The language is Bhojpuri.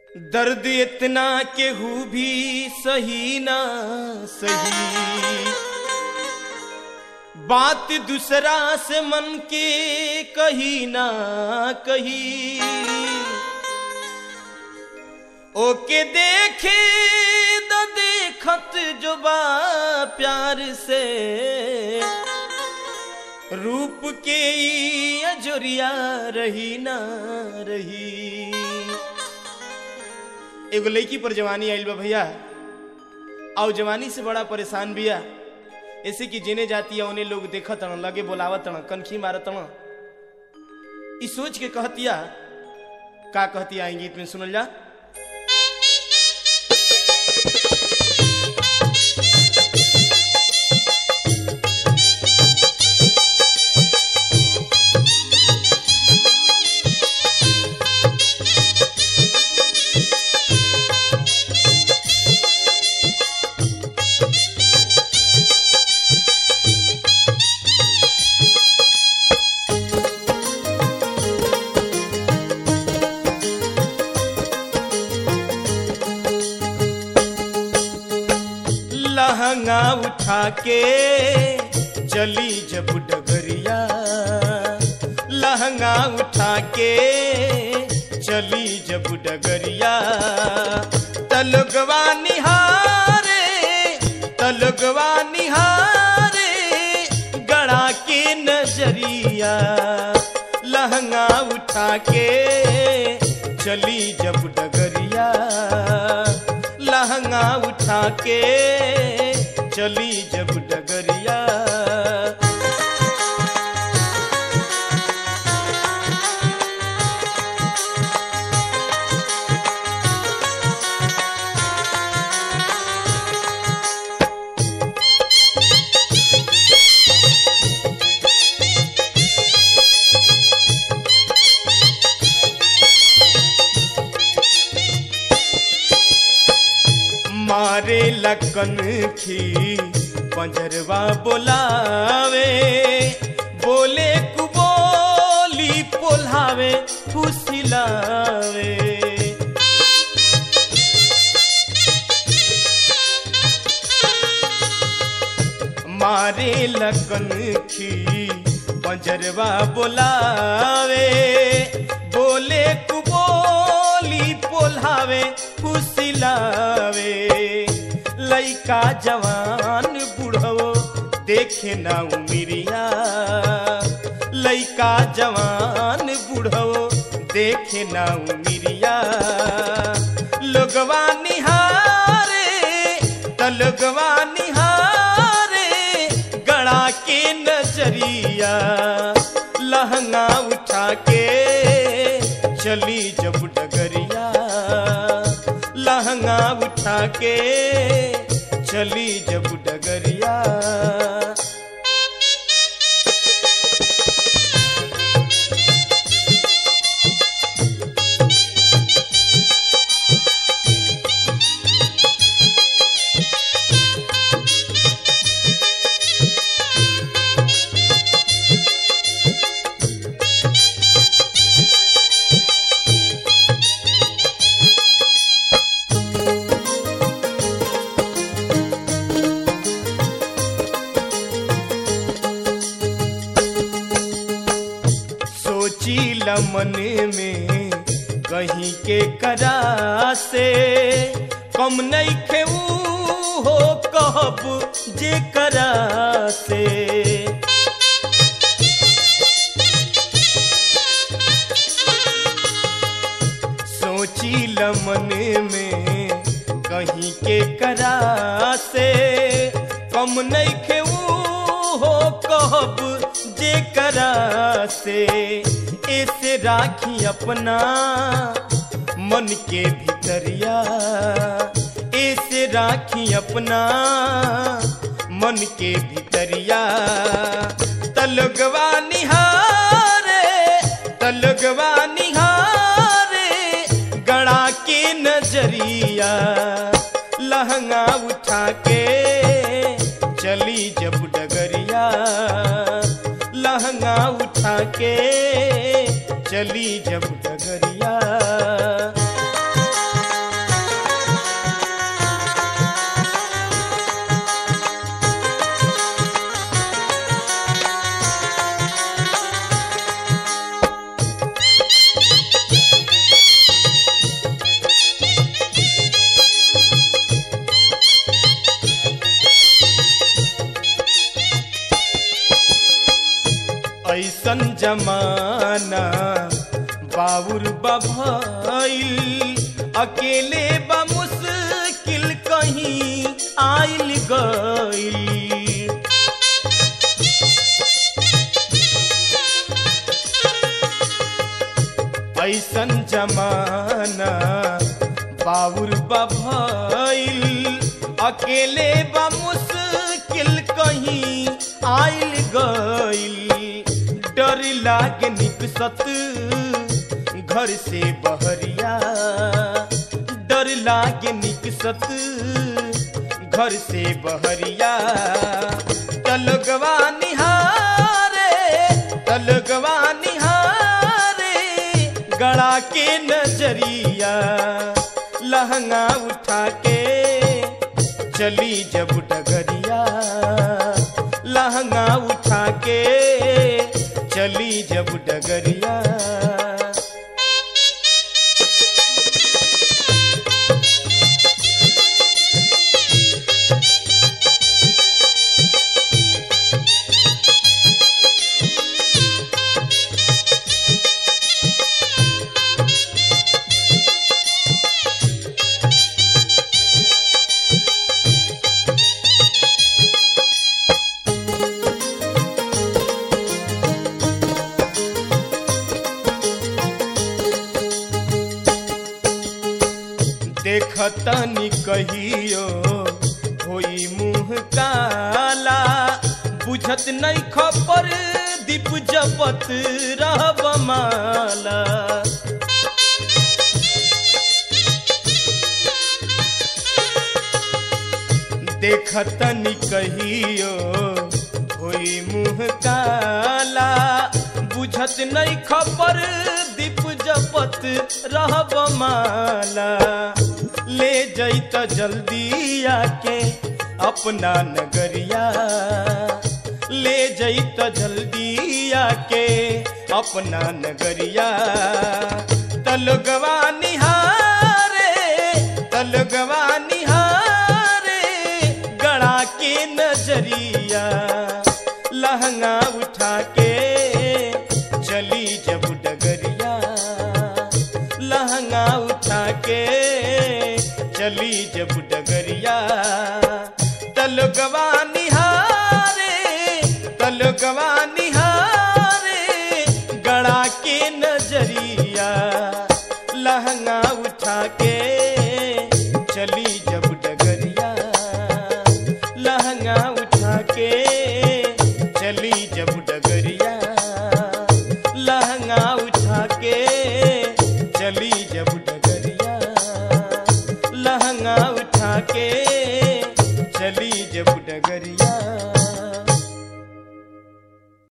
दर्द इतना केहू भी सही ना सही बात दूसरा से मन के कही ना कही ओके देखे द देखत जो बा प्यार से रूप के ई अजोरिया रही ना रही एगो लड़की पर जवानी आइल बा भैया और जवानी से बड़ा परेशान बिया ऐसे कि जेने जाती है उन्हें लोग देखत तण लगे बोलावत तण कनखी मारत तण ई सोच के कहतिया का कहतिया आई गीत में सुनल जा लहंगा उठा के चली जब डगरिया लहंगा उठा के चली जब डगरिया तलगवा निहारे तलगवा निहारे गड़ा के नजरिया लहंगा उठा के चली जब डगरिया लहंगा उठा के चली जब डगरिया मारे लकन खी पंजरवा बोलावे बोले कुबोली पोल्हावे फुसिलावे मारे लकन खी पंजरवा बोलावे बोले कुबोली पोल्हावे फुसिलावे लइका जवान बुढ़वो देखे ना उमिरिया लइका जवान बुढ़वो देखे ना उमिरिया लोगवा निहारे तलगवा निहारे गड़ा के नजरिया लहंगा उठा के चली जब डगरिया लहंगा उठा के चली जब डगरिया सोची लमन में कहीं के करा से कम नहीं खेऊ हो कहब जे करा से सोची लमन में कहीं के करा से कम नहीं खेऊ हो कहब जे करा से ऐसे राखी अपना मन के भीतरिया ऐसे राखी अपना मन के भीतरिया तलगवा निहारे तलगवा निहारे गड़ा के नजरिया लहंगा उठा के चली जब डगरिया लहंगा उठा के चली जब डगरिया जमाना बाबुर बभइल अकेले बा मुश्किल कहीं आइल गइल ऐसन जमाना बाबुर बभइल अकेले बा मुश्किल कहीं आइल गइल डर लागे निकसत घर से बहरिया डर लागे निकसत घर से बहरिया तलगवा निहारे तलगवा निहारे गड़ा के नजरिया लहंगा उठा के चली जब डगरिया लहंगा उठा के चली जब डगरिया देखतनी कहियो होई मुंह काला बुझत नहीं खपर दीप जपत रहब माला देखतनी कहियो होई मुंह काला बुझत नहीं खपर दीप जपत रहब माला ले जैत जल्दी आके अपना नगरिया ले जैत जल्दी आके अपना नगरिया तलगवा निहारे तलगवा निहारे गड़ा के नजरिया लहंगा उठा के चली जब डगरिया लहंगा उठा के चली जब डगरिया तलगवा निहारे तलगवा निहारे गड़ा के नजरिया लहंगा उठा के चली जब डगरिया लहंगा उठा के चली जब डगरिया लहंगा उठा के चली